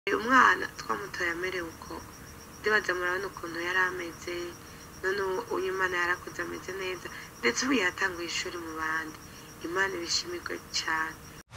umwana twamutoye amerewe uko ndibaza murabona ukuntu yari ameze none ubu uyu imana yarakuze ameze neza ndetse ubu yatanguye ishuri mu bandi imana ibishimirwe cyane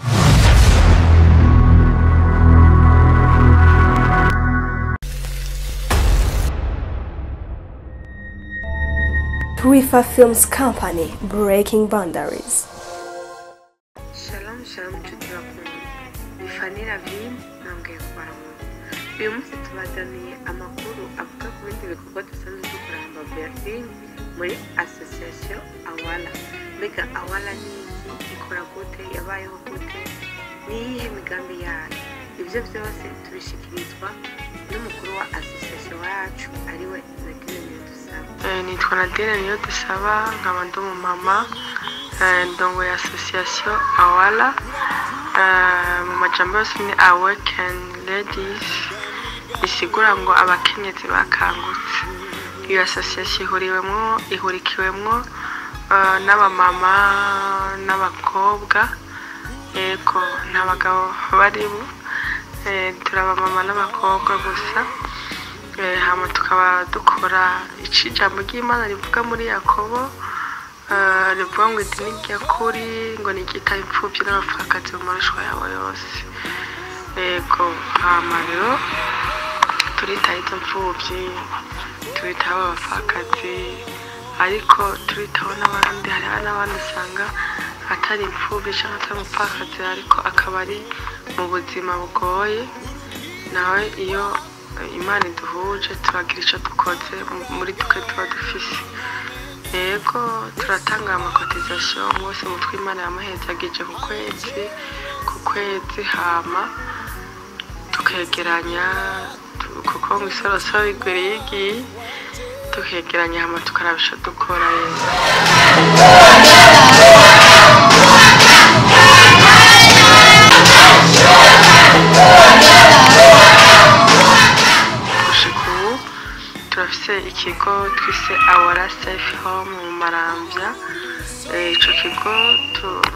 Twifa Films Company Breaking Boundaries. shalom shalom nshuti bakunda ni fani ravine nambwiye kubaramura uyu munsi tubazaniye amakuru avuga ku bindi bikorwa dusanzwe dukora hamba berlin muri association awala mbega awala ni iki ikora gute yabayeho gute ni iyihe migambi yayo ibyo byose tubishikirizwa n'umukuru wa association wacu ariwe nadine niyodusaba nitwa nadine niyodusaba nkaba ndi umumama eh, ndongoye association awala Eh, mu majambo yose ni awaken ladies bisigura ngo abakenyezi bakangutse iyo association ihuriwemwo ihurikiwemwo eh, n'abamama n'abakobwa yego nta bagabo barimo Eh, turi abamama n'abakobwa gusa Eh, hama tukaba dukora ico ijambo ry'imana rivuga muri yakobo eh, rivuga ngo idini ryakuri ngo nigita imfuvyi n'abapfakazi mu marushwa yabo yose yego hama rero turitaho izo mfuvyi turitaho abapfakazi ariko turitaho n'abandi hariho n'abandi usanga atari imfuvyi canke atari umupfakazi ariko akaba ari mu buzima bugoye nawe iyo imana iduhuje turagira icyo dukoze muri duke tuba dufise yego turatanga amakotizasiyo bose umutwe imana yamuhezagije ku kwezi ku kwezi hama tukegeranya tu- kuko mu isorosoro igwiriye igiye tukegeranya hama tukaraba ico dukora yego gushika ubu turafise ikigo twise awara safe home mu marambya Eh, ico kigo tu-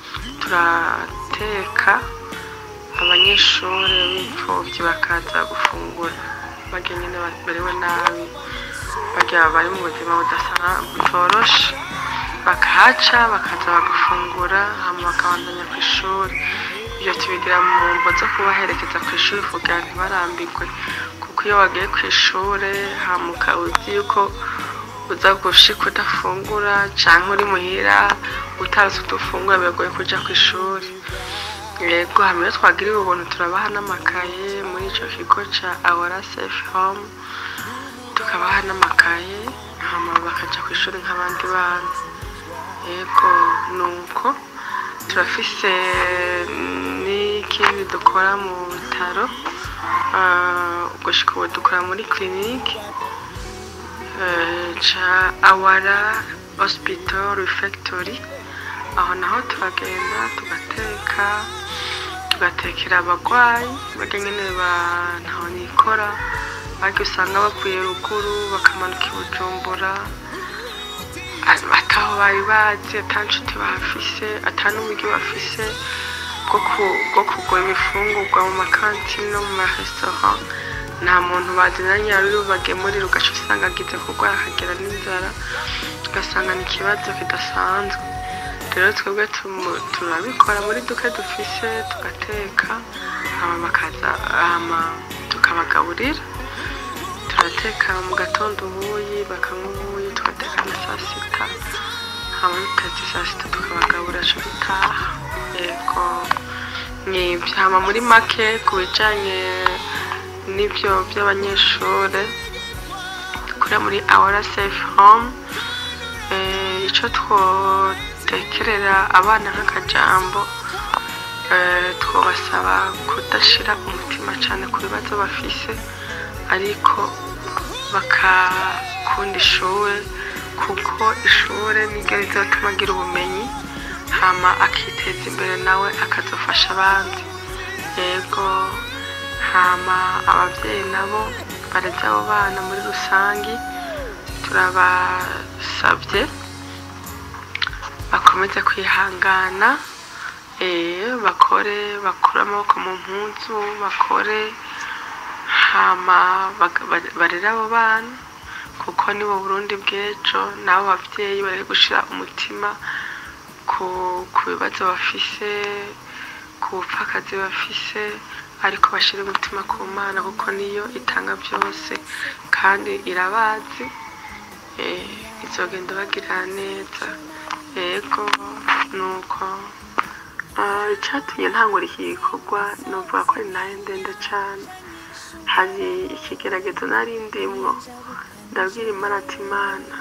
turateka abanyeshuri b'imfuvyi bakaza gufungura barya nyene bamerewe nabi barya bari mu buzima budasa butoroshe bakahaca bakaza bagafungura hama bakabandanya ku ishuri ibyo tubigira mu mbo zo kubaherekeza ku ishuri kugira ntibarambirwe kuko iyo wagiye ku ishuri hamuka uzi yuko uza gushika udafungura canke uri muhira utazi udufungura biragoye kuja ku ishuri yego hamwe iyo twagiriwe ubuntu turabaha n'amakaye muri ico kigo ca awara safe home tukabaha n'amakaye hama bakaja ku ishuri nk'abandi bana yego nuko turafise n'ikindi dukora mu bitaro Ah, gushika ubu dukora muri clinique eh, ca awara hospital refectory aho naho turagenda tugateka tugatekera abagwayi barya nyene ba- ntaho nikora barya usanga bavuye ruguru bakamanuka i bujumbura a- ataho bari bazi ata nshuti bafise ata n'uburyo bafise bwo ku- bwo kugura ibifungurwa mu makantine no mu maresitora nta muntu bazinanye ari bubagemurire ugaca usanga agize kurwara akagera n'inzara ugasanga ni ikibazo kidasanzwe rero twebwe tumu- turabikora muri duke dufise tugateka hama bakaza hama tukabagaburira turateka mu gatondo ubuyi bakanywa ubuyi tugateka na saa sita hama dutetse saa sita tukabagaburira ejo bitaha yego nibyo hama muri make ku bijanye n'ibyo by'abanyeshuri dukora muri awara safe home eh, ico twotekerera abana nk'akajambo eh, twobasaba kudashira umutima cane ku bibazo bafise ariko bakakunda ishure kuko ishure niryo rizotuma agira ubumenyi hama akiteza imbere nawe akazofasha abandi yego hama abavyeyi nabo bareze abo bana muri rusangi turabasavye bakomeze kwihangana eh, bakore bakure amaboko mu mpuzu bakore hama baga- ba- barere abo bana kuko nibo burundi bw'ejo n'abo bavyeyi bari gushira umutima ku ku bibazo bafise ku bupfakazi bafise ariko bashire umutima ku mana kuko niyo itanga byose kandi irabazi eh, izogenda bagirira neza yego nuko Ah, icatumye ntangura iki gikorwa novuga ko ari nayo ndende cane hari ikigeragezo nari ndimwo ndabwira imana ati imana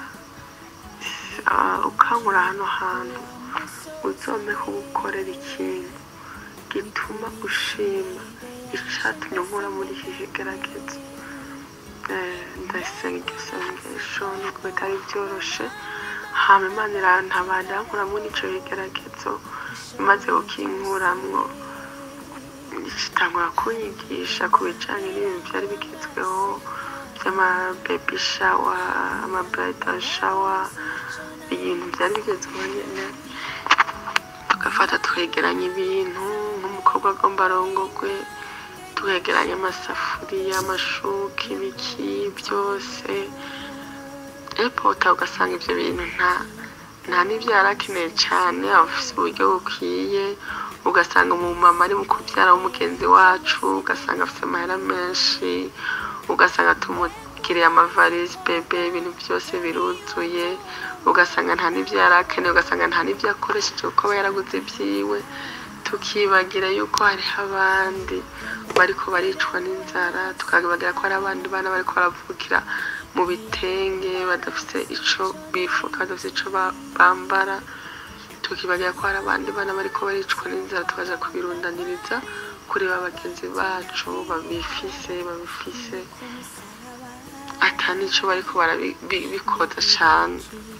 ah, ukankura hano hantu uzompe kugukorera ikintu gituma ushima icatumye nkura muri iki kigeragezo Eh, ndasenga iryo sengesho nubwo bitari byoroshe hama imana irantabara irankuramwo n'ico kigeragezo imaze kukinkuramwo itangura kunyigisha ku bijanye n'ibintu vyari bigezweho vy'amabebi shawa amabridal shawa ibintu vyari bigezweho nyene tugafata twegeranya ibintu nk'umukobwa agomba arongogwe twegeranya amasafuriya amashuka ibiki byose epota ugasanga ivyo bintu nta nta n'ivyo yari akeneye cane abafise uburyo bukwiye ugasanga umumama ari mu kuvyara w'umugenzi wacu ugasanga afise amahera menshi ugasanga tumugiriye amavarisi bebe ibintu byose biruzuye ugasanga nta n'ivyo yari akeneye ugasanga nta n'ivyo yakoresheje kuko aba yaraguze ivyiwe tukibagira yuko hariho abandi bariko baricwa n'inzara tukabagira ko hari abandi bana bariko baravukira mu bitenge badafite ico bifuka badafite ico ba- bambara tukibagira ko hari abandi bana bariko baricwa n'inzara tukaja kubirundaniriza kuri ba bagenzi bacu babifise babifise ata nico bariko barabikoza cane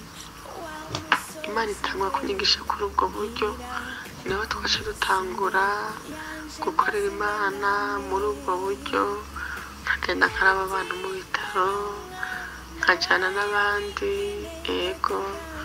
imana itangwa kunyigisha kuri ubwo buryo niho twaca dutangura gukorera imana muri ubwo buryo nkagenda nkaraba abantu mu bitaro nkajyana n'abandi ego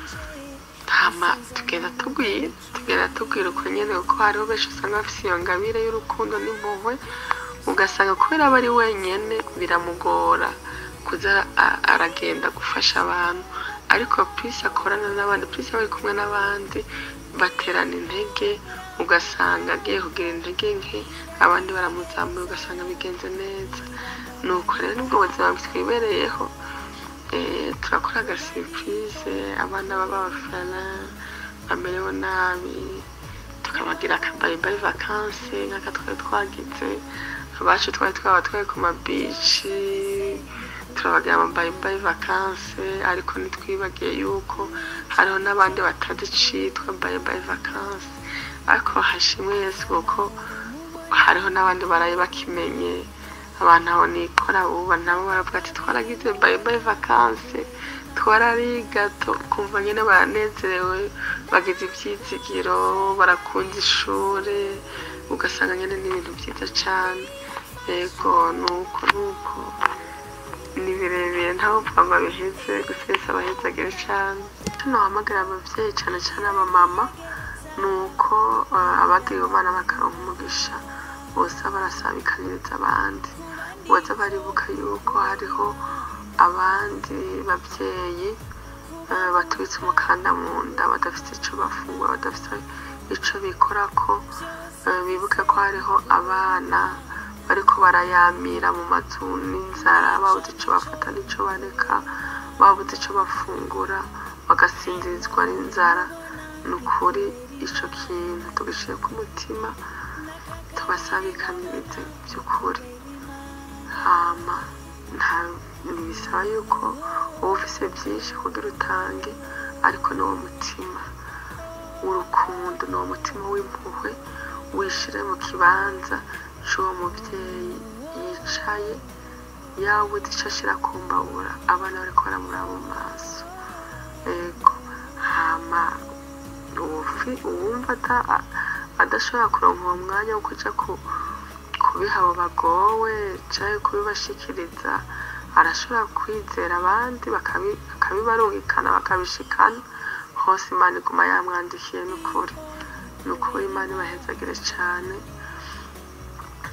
hama tugenda tugwira tugenda tugwira uko nyene kuko hariho benshi usanga bafise iyo ngabire y'urukundo n'impuhwe ugasanga kubera aba ari wenyene biramugora kuza a- aragenda gufasha abantu ariko pisi akorana n'abandi pisi aba ari kumwe n'abandi baterana intege ugasanga agiye kugira intege nke abandi baramuzamuye ugasanga bigenze neza nuko rero nubwo buzima twibereyeho eh, turakora agasipurize abana b'abafana bamerewe nabi tukabagira akabayibayi vakanse nk'aka twari twagize abacu twari twaba twari ku mabici turabagira amabayibayi vakanse ariko ntitwibagiye yuko hariho n'abandi batazi icitwa bayibayi vakanse ariko hashimwe yesu kuko hariho n'abandi baraye bakimenye abantu aho nikora ubu nabo baravuga ati twaragize bayibayi vakanse twarariga tu- kumva nyine baranezerewe bagize ibyizigiro barakunda ishuri ugasanga nyine ni ibintu byiza cyane yego nuko nuko ni birebire ntawe upfa ngo abiheze gusa yose abahezagire cyane hano wahamagara ababyeyi cyane cyane abamama ni uko ah, abagiriwe imana bakaronka umugisha bose barasabikaniriza abandi baza baribuka yuko hariho abandi babyeyi eh, batubitse umukanda mu nda badafite icyo bafungura badafite icyo bikorako eh, bibuke ko hariho abana bariko barayamira mu mazu n'inzara babuze icyo bafata n'icyo bareka babuze icyo bafungura bagasinzirizwa n'inzara ni ukuri icyo kintu tugishyire ku mutima tubasabikanirize by'ukuri hama nta ntibisaba yuko uba ufise byinshi kugira utange ariko ni wo mutima w'urukundo ni wo mutima w'impuhwe wishire mu kibanza c'uwo muvyeyi yicaye yabuze ico ashira ku mbabura abana bariko baramuraba mu maso ego hama uwufi- uwumva ata- adashobora kuronka uwo mwanya wo kuja ku- kubiha abo bagowe canke kubibashikiriza arashobora kwizera abandi bakabi- bakabibarungikana bakabishikana hose imana iguma yamwandikiye n'ukuri n'ukuri imana ibahezagire cane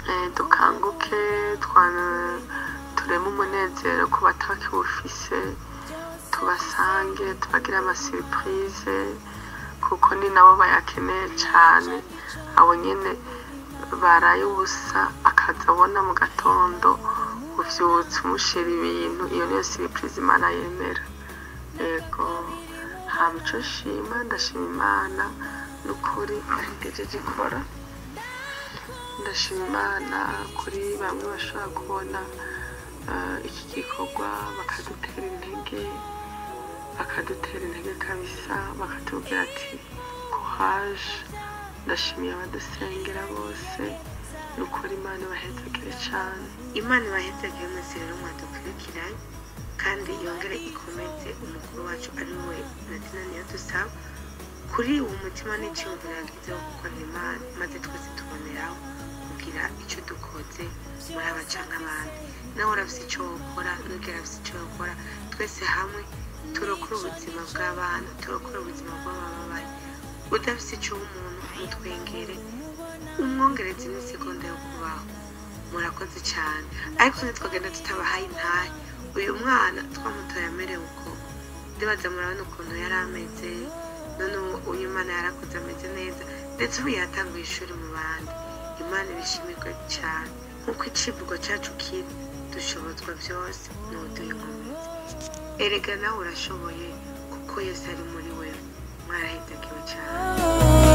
Eh, dukanguke twana- tureme umunezero ku batakiwufise tubasange tubagire amasiripurize kuko ni nabo bayakeneye cyane abo nyine baraye ubusa akaza abona mu gatondo uvyutse umushira ibintu iyo niyo siripurize imana yemera yego hama ico nshima ndashima imana n'ukuri ahegejeje ikora ndashima imana kuri bamwe bashobora kubona eh, iki gikorwa bakadutera intege bakadutera intege kabisa bakatubwira ati courage ndashimiye abadusengera bose ni ukuri imana ibahezagire cyane imana ibahezagire mwese rero mwadukurikiranye kandi yongere ikomeze umukuru wacu ari we nadina niyo dusaba kuri uwo mutima n'icyumviro yagize wo gukorera imana maze twese tuboneraho kugira icyo dukoze muri abaca nk'abandi nawe urafise icyo wokora n'ubwira afise icyo wokora twese hamwe turokora ubuzima bw'abana turokora ubuzima bw'abababaye udafise icyo w'umuntu umutwengere umwongereze n'isegonda yo kubaho murakoze cyane ariko ntitwagenda tutabahaye intahe uyu mwana twamutoye amerewe uko ndibaza murabona ukuntu yari ameze none ubu uyu mwana yarakuze ameze neza ndetse ubu yatanguye ishuri mu bandi imana ibishimirwe cyane nk'uko icivugo cyacu kiri dushobozwa byose n'uduha inkomezi erega nawe urashoboye kuko yesu ari muri wewe mwarahidagiwe cyane